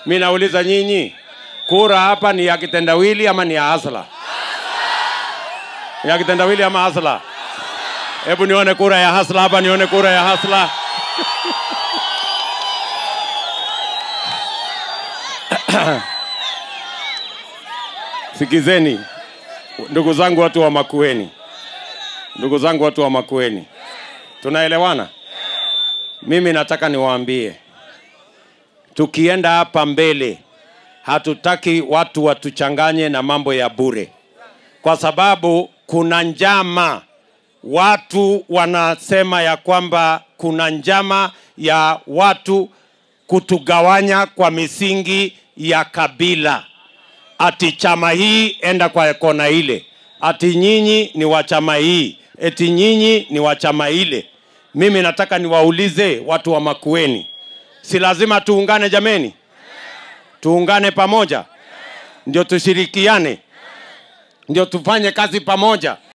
mi nauliza nyinyi kura hapa ni ya kitendawili ama ni ya hasla ni ya kitendawili ama hasla hebu nione kura ya hasla hapa nione kura ya hasla sikizeni ndugu zangu watu wa makueni ndugu zangu watu wa makueni tunaelewana mimi nataka niwaambie tukienda hapa mbele hatutaki watu watuchanganye na mambo ya bure kwa sababu kuna njama watu wanasema ya kwamba kuna njama ya watu kutugawanya kwa misingi ya kabila ati chama hii enda kwa kona ile ati nyinyi ni wa chama hii eti nyinyi ni wa chama ile mimi nataka niwaulize watu wa makueni si lazima tuungane jameni tuungane pamoja ndio tushirikiane ndio tufanye kazi pamoja